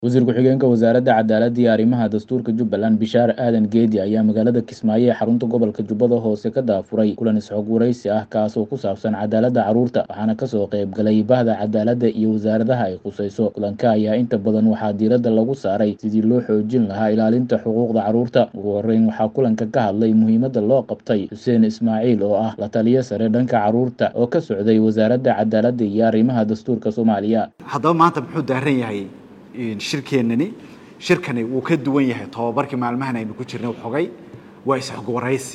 wasiir ku-xigeenka wasaaradda cadaaladda iyo arrimaha dastuurka jubbaland bishaar aadan geedi ayaa magaalada kismaayo ee xarunta gobolka jubbada hoose ka daafuray kulan isxog waraysi ah kaasoo ku saabsan cadaaladda carruurta waxaana kasoo qayb galay bahda cadaaladda iyo wasaaradaha ay khusayso kulanka ayaa inta badan waxaa diiradda lagu saaray sidii loo xoojin lahaa ilaalinta xuquuqda carruurta ugu horreyn waxaa kulanka ka hadlay muhiimadda loo qabtay xuseen ismaaciil oo ah la taliyo sare dhanka carruurta oo ka socday wasaaradda cadaaladda iyo arrimaha dastuurka soomaaliya haddaba maanta muxuu daaran yahay shirkeennani shirkani wuu ka duwan yahay tobabarkii maalmahan aynu ku jirnay xogay waa isxog waraysi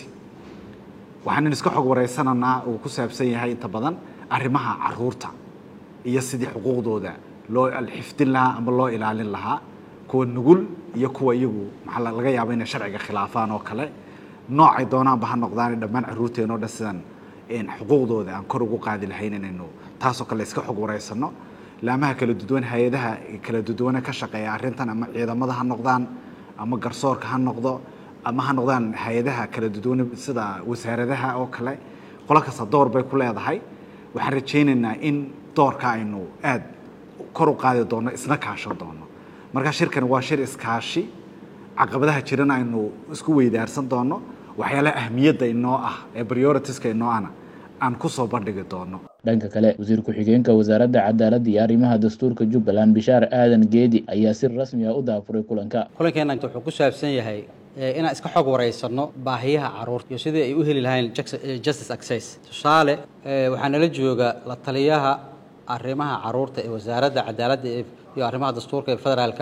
waxaanan iska xog waraysananaa uu ku saabsan yahay inta badan arrimaha caruurta iyo sidii xuquuqdooda loo xifdin lahaa ama loo ilaalin lahaa kuwa nugul iyo kuwa iyagu maxaa laga yaaba inay sharciga khilaafaan oo kale noocay doonaanba ha noqdaan dhammaan caruurteen oo dhan sidan xuquuqdooda aan kor ugu qaadi lahayn inaynu taasoo kale iska xog waraysano laamaha kala duduwan hay-adaha kala duduwane ka shaqeeya arrintan ama ciidamada ha noqdaan ama garsoorka ha noqdo ama ha noqdaan hay-adaha kala duduwane sida wasaaradaha oo kale qolo kasta door bay ku leedahay waxaan rajaynaynaa in doorka aynu aad kor u qaadi doono isna kaashan doono marka shirkani waa shir iskaashi caqabadaha jirana aynu isku weydaarsan doono waxyaalaha ahmiyadda inoo ah ee prioritiska inoo ana aan kusoo bandhigi doono dhanka kale wasiir ku-xigeenka wasaaradda cadaaladda iyo arrimaha dastuurka jubbaland bishaar aadan geedi ayaa si rasmi ah u daafuray kulanka kulankeena inta wuxuu ku saabsan yahay inaan iska xog waraysano baahiyaha carruurta iyo sidii ay u heli lahayn justice access tusaale waxaa nala jooga la taliyaha arrimaha carruurta ee wasaaradda cadaaladda iyo arrimaha dastuurka ee federaalka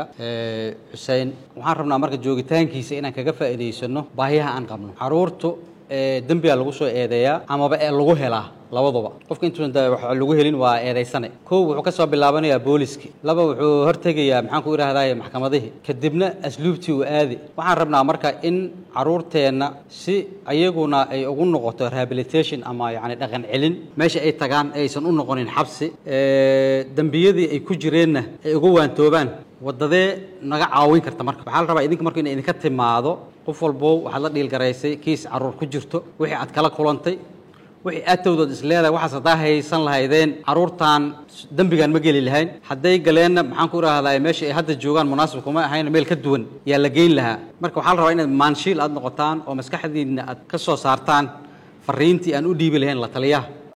xuseen waxaan rabnaa marka joogitaankiisa inaan kaga faa'iidaysano baahiyaha aan qabno carruurtu dembigaa lagu soo eedeeyaa amaba ee lagu helaa labaduba qofka intuusan wax lagu helin waa eedaysane kow wuxuu ka soo bilaabanayaa booliski laba wuxuu hortegayaa maxaan ku idhahdaye maxkamadihii kadibna asluubtii uu aadi waxaan rabnaa marka in carruurteenna si ayaguna ay ugu noqoto rehabilitation ama yacni dhaqan celin meesha ay tagaan aysan u noqonin xabsi dembiyadii ay ku jireenna ay uga waantoobaan wadadee naga caawin karta marka waxaa la rabaa idinka marka ina idinka timaado qof walbow waxaad la dhiilgaraysay kiis carruur ku jirto wixii aad kala kulantay wixii aatowdood is leedahay waxaas haddaa haysan lahaydeen carruurtan dembigaan ma geli lahayn hadday galeenna maxaan ku idhahdaa meesha ay hadda joogaan munaasib kuma ahayn meel ka duwan yaa la geyn lahaa marka waxaa la rabaa inaad maanshiil aad noqotaan oo maskaxdiinna aad ka soo saartaan fariintii aan u dhiibi lahayn la taliyaha